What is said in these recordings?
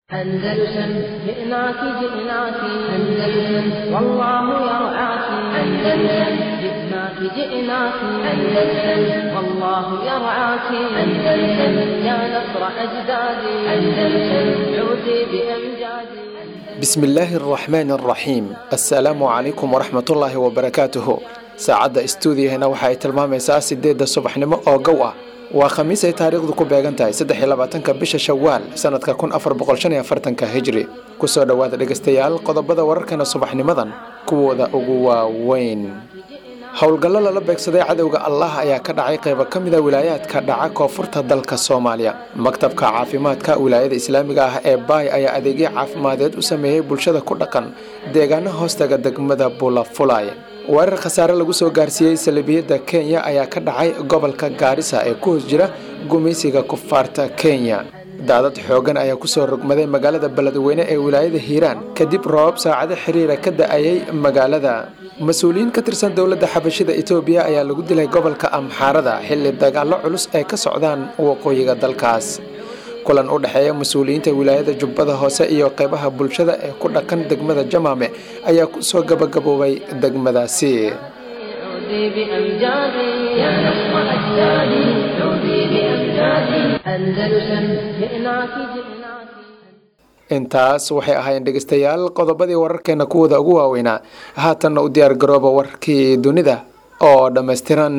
أندلسن جئناك جئناك أندلسن والله يرعاك أندلسن جئناك جئناك أندلسن والله يرعاك أندلسن يا نصر أجدادي أندلسن عودي بأمجادي bismillaahi araxmaan araxiim assalaamu calaykum waraxmatullaahi wabarakaatuhu saacadda istuudiyahena waxa ay tilmaamaysaa sideedda subaxnimo oo gow ah waa khamiis ay taariikhdu ku beegan tahay saddex iyo labaatanka bisha shawaal sanadka kun afar boqol shan iyo afartanka hijri kusoo dhowaada dhegaystayaal qodobada wararkana subaxnimadan kuwooda ugu waaweyn howlgallo lala beegsaday cadowga allah ayaa ka dhacay qaybo ka mida wilaayaadka dhaca koonfurta dalka soomaaliya maktabka caafimaadka wilaayada islaamiga ah ee baay ayaa adeegyo caafimadeed u sameeyey bulshada ku dhaqan deegaano hoostaga degmada bulafulay weerar khasaare lagu soo gaarsiiyey salibiyadda kenya ayaa ka dhacay gobolka gaarisa ee ku hoos jira gumaysiga kufaarta kenya daadad xoogan ayaa kusoo rogmaday magaalada beledweyne ee wilaayada hiiraan kadib roobab saacado xiriira ka da-ayay magaalada mas-uuliyiin ka tirsan dowladda xabashida etoobiya ayaa lagu dilay gobolka amxaarada xilli dagaallo culus ay ka socdaan waqooyiga dalkaas kulan u dhexeeya mas-uuliyiinta wilaayada jubbada hoose iyo qeybaha bulshada ee ku dhaqan degmada jamaame ayaa kusoo gabagaboobay degmadaasi عودي بأمجادي يا نصر أجدادي عودي بأمجادي أندلسن جئناك جئناك intaas waxay ahaayeen dhegaystayaal qodobadii wararkeena kuwooda ugu waaweynaa haatanna u diyaar garooba warkii dunida oo dhammaystiran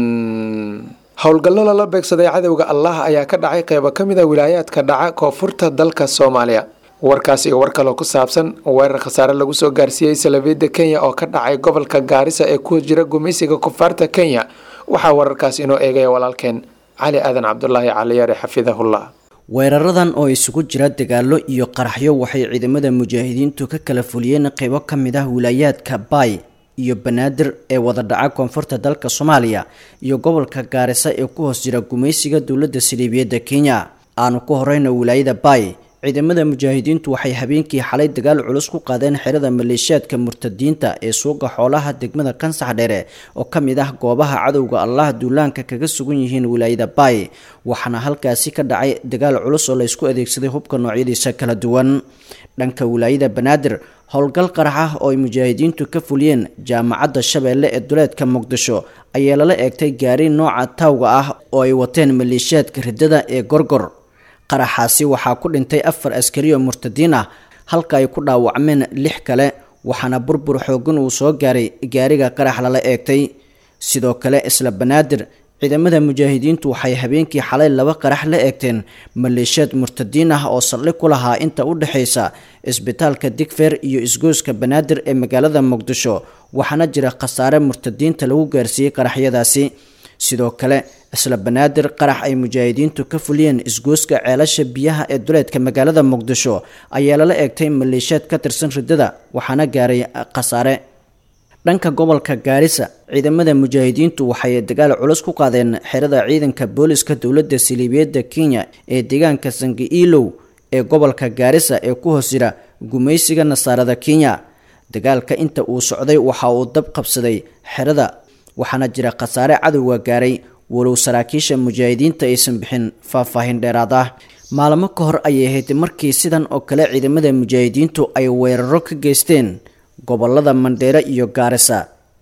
howlgallo lala beegsaday cadowga allah ayaa ka dhacay qeybo ka mid a wilaayaadka dhaca koonfurta dalka soomaaliya warkaas iyo war kaloo ku saabsan weerar khasaare lagu soo gaarsiiyey salabiyadda kenya oo ka dhacay gobolka gaarisa ee ku jira gumaysiga kufaarta kenya waxaa wararkaas inoo eegaya walaalkeen cali aadan cabdulaahi caliyare xafidahullah weeraradan oo isugu jira dagaallo iyo qaraxyo waxay ciidamada mujaahidiintu ka kala fuliyeen qeybo ka mid ah wilaayaadka baay iyo banaadir ee wada dhaca koonfurta dalka soomaaliya iyo gobolka gaarisa ee ku hoos jira gumaysiga dowladda saliibiyadda kenya aanu ku horeyna wilaayada baay ciidamada mujaahidiintu waxay habeenkii xalay dagaal culus ku qaadeen xerada maleeshiyaadka murtadiinta ee suuqa xoolaha degmada kansax dheere oo ka mid ah goobaha cadowga allah duulaanka kaga sugan yihiin wilaayada baay waxaana halkaasi ka dhacay dagaal culus oo laysku adeegsaday hubka noocyadiisa kala duwan dhanka wilaayada banaadir howlgal qarax ah oo ay mujaahidiintu ka fuliyeen jaamacadda shabeelle ee duleedka muqdisho ayaa lala eegtay gaari nooca taawga ah oo ay wateen maleeshiyaadka riddada ee gorgor qaraxaasi waxaa ku dhintay afar askari oo murtadiin ah halka ay ku dhaawacmeen lix kale waxaana burbur xoogan uu soo gaaray gaariga qarax lala eegtay sidoo kale isla banaadir ciidamada mujaahidiintu waxay habeenkii xalay laba qarax la eegteen maleeshiyaad murtadiin ah oo saldhig ku lahaa inta u dhexaysa isbitaalka digfer iyo isgooska banaadir ee magaalada muqdisho waxaana jira khasaare murtadiinta lagu gaarsiiyey qaraxyadaasi sidoo kale isla banaadir qarax ay mujaahidiintu ka fuliyeen isgooska ceelasha biyaha ee duleedka magaalada muqdisho ayaa lala eegtay maleeshiyaad ka tirsan riddada waxaana gaaray khasaare dhanka gobolka gaarisa ciidamada mujaahidiintu waxay dagaal culus ku qaadeen xerada ciidanka booliska dowladda saliibiyadda kenya ee deegaanka sangi-iilow ee gobolka gaarisa ee ku hoos jira gumaysiga nasaarada kenya dagaalka inta uu socday waxa uu dab qabsaday xerada waxaana jira khasaare cadowga gaaray walow saraakiisha mujaahidiinta aysan bixin faahfaahin dheeraad ah maalmo ka hor ayay ahayd markii sidan oo kale ciidamada mujaahidiintu ay weeraro ka geysteen gobolada mandheere iyo gaarisa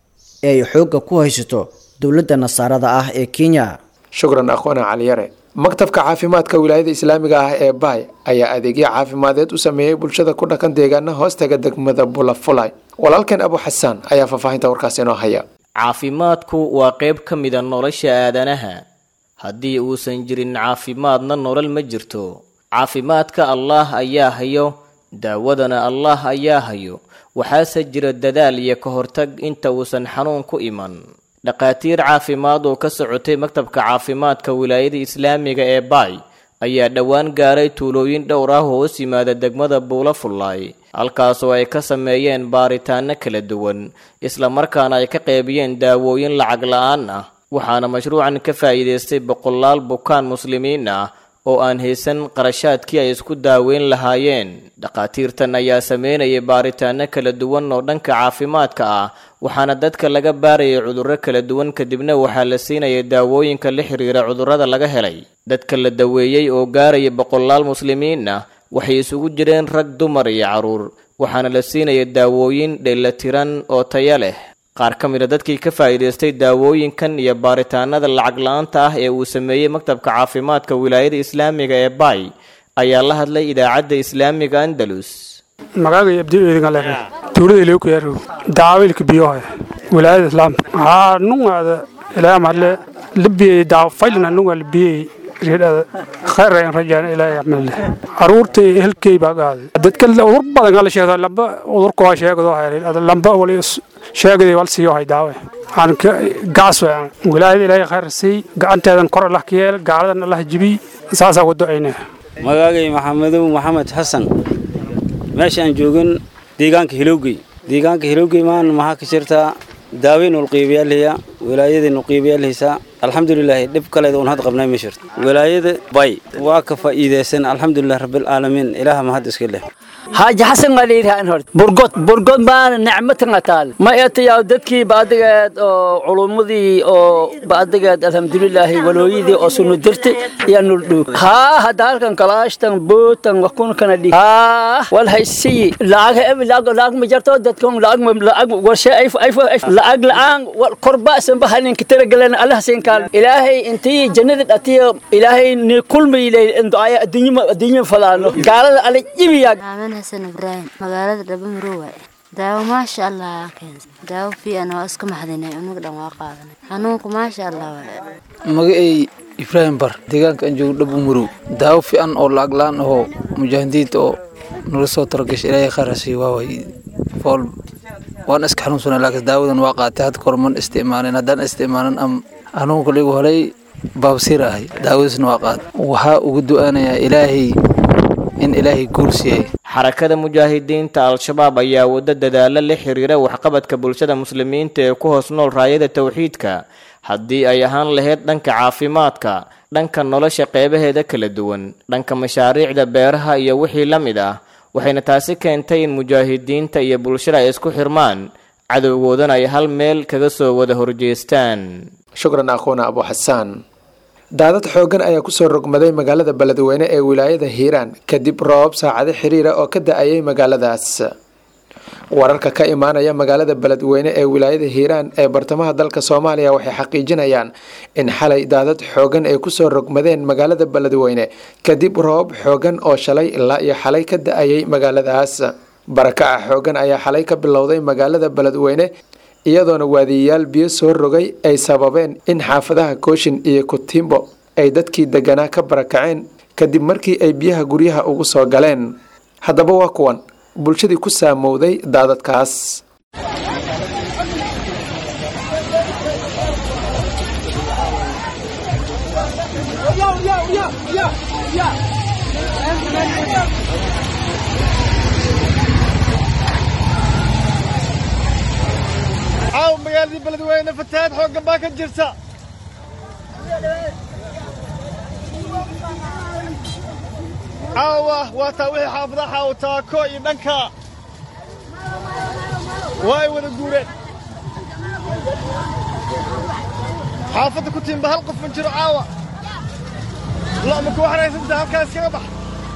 ee ay xoogga ku haysato dowladda nasaarada ah ee kenya shukran akhwana caliyare maktabka caafimaadka wilaayada islaamiga ah ee baay ayaa adeegyo caafimadeed u sameeyey bulshada ku dhaqan deegaana hoostaga degmada bulafulay walaalkeen abu xasaan ayaa faahfaahinta warkaas inoo haya caafimaadku waa qayb ka mida nolosha aadanaha haddii uusan jirin caafimaadna nolol ma jirto caafimaadka allaah ayaa hayo daawadana allaah ayaa hayo waxaase jira dadaal iyo ka hortag inta uusan xanuun ku iman dhakhaatiir caafimaad oo ka socotay maktabka caafimaadka wilaayada islaamiga ee baay ayaa dhowaan gaaray tuulooyin dhowr ah oo hoos yimaada degmada buula fullaay halkaasoo ay ka sameeyeen baaritaano kala duwan islamarkaana ay ka qeybiyeen daawooyin lacag la-aan ah waxaana mashruucan ka faa'iidaystay boqolaal bukaan muslimiin ah oo aan haysan qarashaadkii ay isku daaweyn lahaayeen dhakhaatiirtan ayaa sameynayay baaritaano kala duwan oo dhanka caafimaadka ah waxaana dadka laga baarayay cudurro kala duwan kadibna waxaa la siinayay daawooyinka la xiriira cudurrada laga helay dadka la daweeyey oo gaaraya boqolaal muslimiin ah waxay isugu jireen rag dumar iyo carruur waxaana la siinaya daawooyin dheelatiran oo taya leh qaar ka mid a dadkii ka faa'iidaystay daawooyinkan iyo baaritaanada lacag la-aanta ah ee uu sameeyey maktabka caafimaadka wilaayada islaamiga ee baay ayaa la hadlay idaacadda islaamiga andalus magaaga abdiidinga leer tuulada ilaa ku yaaro daawilka biyoha wilaayada islaamka haa nungaada ilaa marle libiyay daaw faylna nunga libiyay reedada khayr ayaan rajaan ilaahay acmalle caruurta helkay baa qaaday dadka udur badan kala sheegda lamba udurka waa sheegdo hayr lamba wali sheegday wal siiyo hay daawe aan ka gaas waan wilaayada ilaahay khayr sii gacanteedan kor allah ka yeel gaaladan allah jibi saasaa wado aynaa magaagay maxamedow maxamed xasan meesha aan joogan deegaanka hilowgey deegaanka hilowgey maan maxaa ka jirtaa daaweyn ulqiibayaalhaya wilaayadii nuqiibayaalhaysaa alxamdulilaahi dhib kaleeda un had qabnay ma jirto wilaayada bay waa ka faa'iidaysan alxamdulilah rabbilcaalamiin ilaaha mahad iska leh حاج حسن قال هورت برقط برقط ما نعمتنا تال ما يتيا دتكي بعدك علومدي او بعدك الحمد لله ولويدي او سنو درت يا نردو ها هدالكن كلاشتن بوتن وكون كان دي ها والهيسي لاغ لاغ لاغ مجرتو دتكم لاغ لاغ وشي ايف ايف لاغ لان والقرباء سنبهن كتير قالنا الله سين قال الهي انتي جنة اتي الهي كل ما يلي ان دعاء الدنيا الدنيا فلانو قال على جيبيا xasan ibraahim magaalada dhabamaro waaye daawo maasha allah keensa daawo fiican oo iska maxdinay unaga dhan waa qaadanay xanuunku maasha allah waaye magacay ibraahim bar deegaanka aan joogo dhabamaro daawo fiican oo lacag la-aan ahoo mujaahidiinta oo nala soo talagashay ilaahay khayr hasiiyo waaway fool waan iska xanuunsanay laakiin daawadan waa qaatay hadda kor man isticmaalin haddaan isticmaalin am xanuunka ligu helay baabsiir ahay daawadiisna waa qaad waxaa ugu du'aanayaa ilaahay in ilaahay guul siiyey xarakada mujaahidiinta al-shabaab ayaa waddo dadaalo la xiriira waxqabadka bulshada muslimiinta ee ku hoos nool raayada towxiidka haddii ay ahaan lahayd dhanka caafimaadka dhanka nolosha qeybaheeda kala duwan dhanka mashaariicda beeraha iyo wixii la mid ah waxayna taasi keentay in mujaahidiinta iyo bulshada ay isku xirmaan cadowgoodana ay hal meel kaga soo wada horjeestaan shukran akhuuna abu xasaan daadad xooggan ayaa kusoo rogmaday magaalada beledweyne ee wilaayada hiiraan kadib roobab saacado xiriira oo ka da-ayay magaaladaas wararka ka imaanaya magaalada beledweyne ee wilaayada hiiraan ee bartamaha dalka soomaaliya waxay xaqiijinayaan in xalay daadad xooggan ay kusoo rogmadeen magaalada beledweyne kadib roobab xooggan oo shalay ilaa iyo xalay ka da-ayay magaaladaas barakaca xooggan ayaa xalay ka bilowday magaalada beledweyne iyadoona waadiyayaal biyo soo rogay ay sababeen in xaafadaha kooshin iyo kutimbo ay dadkii deganaa ka barakaceen kadib markii ay biyaha guryaha ugu soo galeen haddaba waa kuwan bulshadii ku saamowday daadadkaas caaw magaaladii beledweyne fatahaad xooggan baa ka jirta caawa waa taa wixii xaafadaha xaawo taako iyo dhanka waa ay wada guureen xaafadda ku tiimba hal qof ma jiro caawa lo' ma ku waxraysantaha halkaa iskaga bax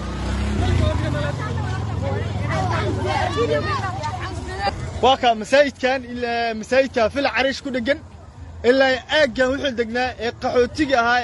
waa kaa masaajidkan ilaa masaajidka fil cariish ku dhegan ilaa aaggan wuxuu degnaa ee qaxootiga ahaa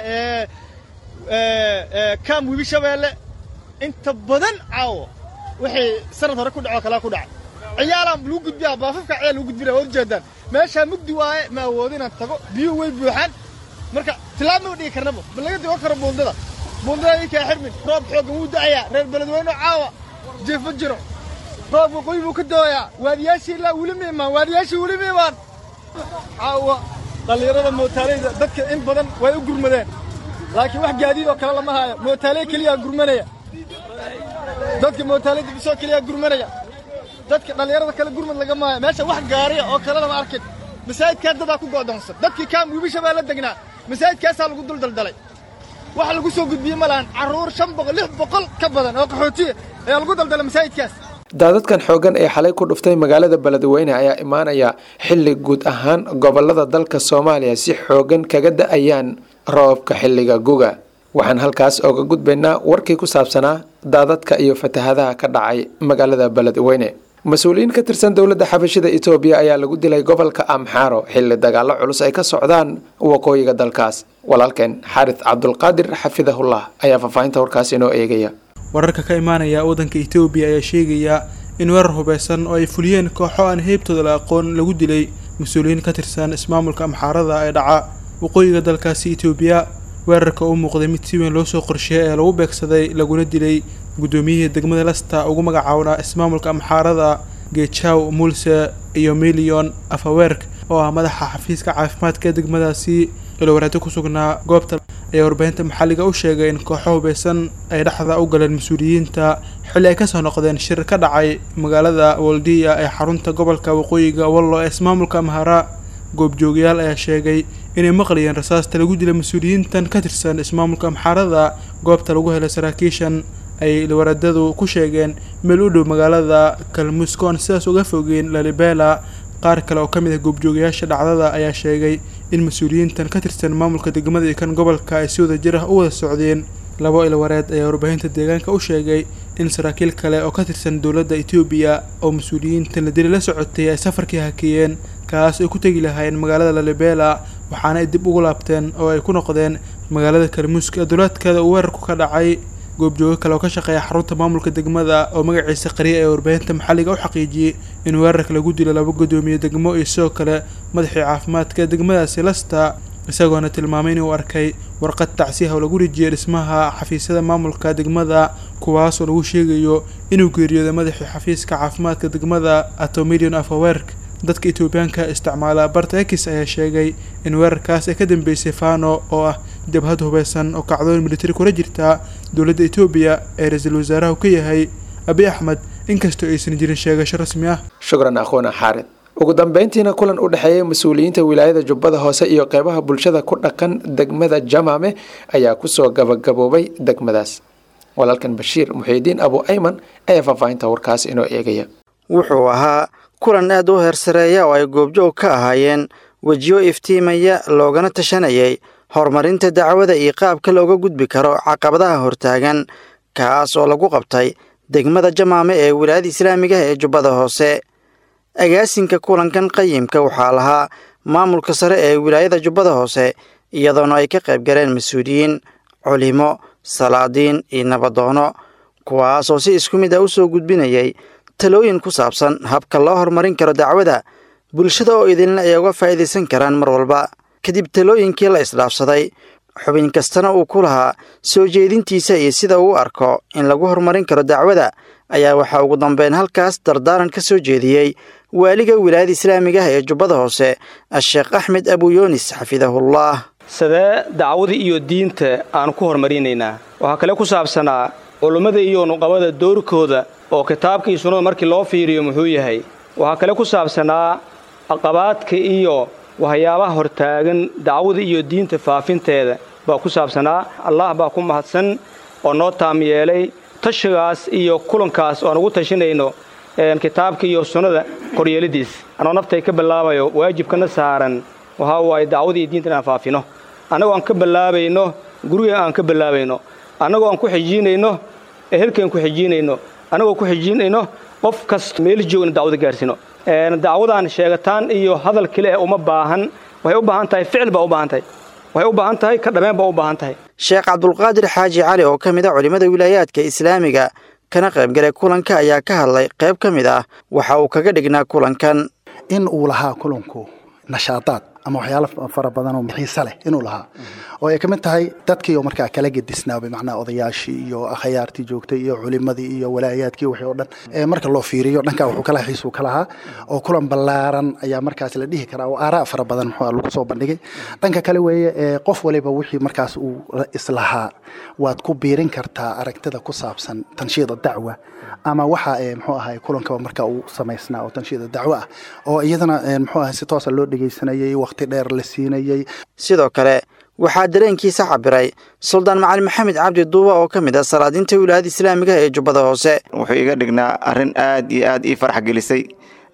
ee kaam webi shabeelle inta badan caawo wixii sanad hore ku dhacoo kalaa ku dhacay ciyaalaan lagu gudbiyaa baafafka ciyaal lagu gudbinaya waa ujeedaan meeshaa mugdi waaye ma awoodo inaan tago biyuhu way buuxaan marka tilaab ma dhigi karnaba ma laga digo karo buundada buundada ikaa xirmin roob xooggan wuu da'ayaa reer beledweyne caawa jeef ma jiro roob waqooyi buu ka dooyaa waadiyaashii ilaa weli ma imaan waadiyaashii weli ma imaan caawa dhallinyarada mootaaleyda dadka in badan way u gurmadeen laakiin wax gaadiid oo kale lama haayo mootaaley keliyaa gurmanaya dadka mootaaleyda bisoo keliyaa gurmanaya dadka dhallinyarada kale gurmad lagama haayo meesha wax gaariya oo kale lama arkin masaajidkaa dadaa ku go'doonsan dadkii kaam wiibisha baa la degnaa masaajidkaasaa lagu duldaldalay waxa lagu soo gudbiyey ma lahan carruur shan boqol lix boqol ka badan oo qaxootiya ayaa lagu daldalay masaajidkaas daadadkan xooggan ee xalay ku dhuftay magaalada beledweyne ayaa imaanaya xilli guud ahaan gobolada dalka soomaaliya si xooggan kaga da-ayaan roobka xilliga guga waxaan halkaas oga gudbaynaa warkii ku saabsanaa daadadka iyo fatahadaha ka dhacay magaalada beledweyne mas-uuliyiin ka tirsan dowladda xabashida etoobiya ayaa lagu dilay gobolka amxaaro xilli dagaalo culus ay ka socdaan waqooyiga dalkaas walaalkeen xaarid cabdulqaadir xafidahullah ayaa faahfaahinta warkaas inoo eegaya wararka ka imaanaya waddanka etoobiya ayaa sheegaya in weerar hubeysan oo ay fuliyeen kooxo aan heybtooda la aqoon lagu dilay mas-uuliyiin ka tirsan ismaamulka amxaarada ee dhaca waqooyiga dalkaasi etoobiya weerarka u muuqday mid si weyn loo soo qorsheeyay ee lagu beegsaday laguna dilay guddoomiyihii degmada lasta ugu magacaabnaa ismaamulka amxaarada geejaw mulse iyo milyon afaweerk oo ah madaxa xafiiska caafimaadka ee degmadaasi ilowaraado ku sugnaa goobta ayaa warbaahinta maxalliga u sheegay in kooxo hubeysan ay dhexda u galeen mas-uuliyiinta xilli ay kasoo noqdeen shir ka dhacay magaalada waldiya ee xarunta gobolka waqooyiga wallo ee ismaamulka amhara goobjoogayaal ayaa sheegay inay maqlayeen rasaasta lagu dilay mas-uuliyiintan ka tirsan ismaamulka amxaarada goobta lagu helay saraakiishan ay ilwaradadu ku sheegeen meel u dhow magaalada kalmuskoon sidaas uga fogeen lalibela qaar kale oo ka mid ah goobjoogayaasha dhacdada ayaa sheegay in mas-uuliyiintan ka tirsan maamulka degmada iyo kan gobolka ay si wada jir ah u wada socdeen labo ilwareed ayaa warbaahinta deegaanka u sheegay in saraakiil kale oo ka tirsan dowladda etoobiya oo mas-uuliyiintan la dili la socotay ay safarkii hakeeyeen kaas ay ku tegi lahaayeen magaalada lalibela waxaana ay dib ugu laabteen oo ay ku noqdeen magaalada kalmuusk ee duleedkeeda uu weerarku ka dhacay goobjoogo kale oo ka shaqeeya xarunta maamulka degmada oo magaciisa qariya ee warbaahinta maxalliga u xaqiijiyey in weerarka lagu dilo laba guddoomiye degmo iyo sidoo kale madaxii caafimaadka degmadaasi lasta isagoona tilmaamay inuu arkay warqad tacsiyaha oo lagu rijiyay dhismaha xafiisyada maamulka degmada kuwaasoo lagu sheegayo inuu geeriyooday madaxii xafiiska caafimaadka degmada atomilion afawerk dadka etoobiyaanka isticmaala barta ekis ayaa sheegay in weerarkaas ay ka dambeysay fano oo ah jabhad hubeysan oo kacdooyin militari kula jirta dowladda etoobiya ee ra-iisul wasaaraha ka yahay abi axmed inkastoo aysan jirin sheegasho rasmi ah shukran akhuuna xaarid ugu dambeyntiina kulan u dhexeeyay mas-uuliyiinta wilaayada jubbada hoose iyo qeybaha bulshada ku dhaqan degmada jamaame ayaa kusoo gabagaboobay degmadaas walaalkan bashiir muxiidiin abu ayman ayaa faahfaahinta warkaas inoo eegaya wuxuu ahaa kulan aad u heersareeya oo ay goobjoog ka ahaayeen wejiyo iftiimaya loogana tashanayay horumarinta dacwada iyo qaabka looga gudbi karo caqabadaha hortaagan kaas oo lagu qabtay degmada jamaame ee wilaayada islaamiga ee jubbada hoose agaasinka kulankan qayimka waxaa lahaa maamulka sare ee wilaayada jubbada hoose iyadoona ay ka qayb galeen mas-uuliyiin culimo salaadiin iyo nabadoono kuwaasoo si isku mid ah u soo gudbinayay talooyin ku saabsan habka loo horumarin karo dacwada bulshada oo idinle ay uga faa'iidaysan karaan mar walba kadib talooyinkii la isdhaafsaday xubin kastana uu ku lahaa soo jeedintiisa iyo sida uu arko in lagu horumarin karo dacwada ayaa waxaa ugu dambeyn halkaas dardaaran ka soo jeediyey waaliga wilaayada islaamiga ah ee jubbada hoose a-sheekh axmed abuyoonis xafidahullah sidee dacwada iyo diinta aan ku horumarinaynaa waxaa kale ku saabsanaa culummada iyo nuqabada doorkooda oo kitaabka iyo sunnada markii loo fiiriyo muxuu yahay waxaa kale ku saabsanaa caqabaadka iyo waxyaabaha hortaagan dacwada iyo diinta faafinteeda baa ku saabsanaa allah baa ku mahadsan oo noo taam yeelay tashigaas iyo kulankaas oo aan ugu tashanayno kitaabka iyo sunnada koryeelidiis anoo naftay ka bilaabayo waajibkana saaran waxaa waaye dacwada iyo diinta inaan faafino annagoo aan ka bilaabayno guriga aan ka bilaabayno annagoo aan ku xijiinayno ehelkaan ku xijiinayno annagoo ku xijiinayno qof kasta meel joogna dacwada gaarsiino dacwadan sheegataan iyo hadal kale eh uma baahan waxay u baahan tahay ficil baa u baahan tahay waxay u baahan tahay ka dhameen baa u baahan tahay sheekh cabdulqaadir xaaji cali oo ka mid a culimmada wilaayaadka islaamiga kana qaybgalay kulanka ayaa ka hadlay qayb ka mid ah waxa uu kaga dhignaa kulankan in uu lahaa kulanku nashaadaad ama waxyaalo fara badan oo xiise leh inuu lahaa oo ay ka mid tahay dadkii oo markaa kala gedisnaabay macnaha odayaashii iyo akhyaartii joogtay iyo culimadii iyo walaayaadkii wixii oo dhan ee marka loo fiiriyo dhankaa wuxuu kala xiisuu ka lahaa oo kulan ballaaran ayaa markaas la dhihi karaa oo aaraa fara badan muxuu lagu soo bandhigay dhanka kale weeye ee qof waliba wixii markaas uu islahaa waad ku biirin kartaa aragtida ku saabsan tanshiida dacwa ama waxa muxuu ahay kulankaba marka uu samaysnaa oo tanshiida dacwo ah oo iyadana muxuu ahay si toosa loo dhegaysanayay waqti dheer la siinayay sidoo kale waxaa dareenkiisa cabiray suldaan macali maxamed cabdi duuba oo ka mid ah salaadiinta wilaayada islaamiga ee jubbada hoose wuxuu iga dhignaa arrin aad iyo aad ii farax gelisay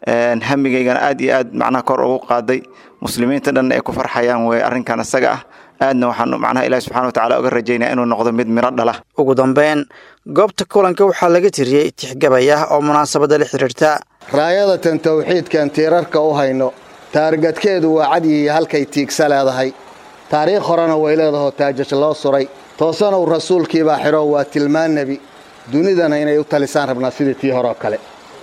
hamigaygana aad iyo aad macnaha kor ugu qaaday muslimiinta dhan ay ku farxayaan wey arrinkan isaga ah aadna waxaan macnaha ilaahi subxana watacaala uga rajaynaya inuu noqdo mid miro dhala ugu dambeyn goobta kulanka waxaa laga tiriyey tixgabay ah oo munaasabada la xidhiirta raayadatan tawxiidkan tiirarka u hayno taargadkeedu waa cadyihiyo halkay tiigsa leedahay taariikh horena way leedahoo taajaj loo suray toosanow rasuulkiibaa xidho waa tilmaan nebi dunidana inay u talisaan rabnaa sidii tii hore oo kale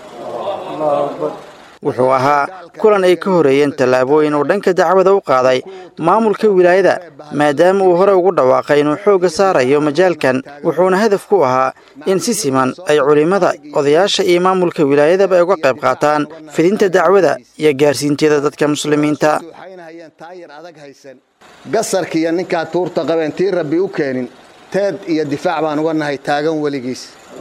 wuxuu ahaa kulan ay ka horeeyeen tallaabooyin uu dhanka dacwada u qaaday maamulka wilaayada maadaama uu hore ugu dhawaaqay inuu xoogga saarayo majaalkan wuxuuna hadaf ku ahaa in si siman ay culimmada odayaasha iyo maamulka wilaayadaba ay uga qayb qaataan fidinta dacwada iyo gaarsiinteeda dadka muslimiinta gasarkiiyo ninkaa tuurta qabeen tii rabbi u keenin teed iyo difaac baan uga nahay taagan weligiis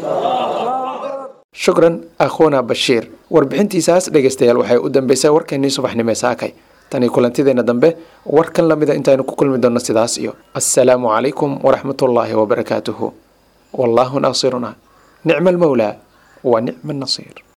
shukran akhuuna bashiir warbixintiisaas dhegaystayaal waxay u dambeysay warkeennii subaxnimo ee saakay tanii kulantideenna dambe warkan la mida intaynu ku kulmi doonno sidaas iyo assalaamu calaykum waraxmatullaahi wabarakaatuhu wallaahu naasiruna nicma almawlaa wa nicma annasiir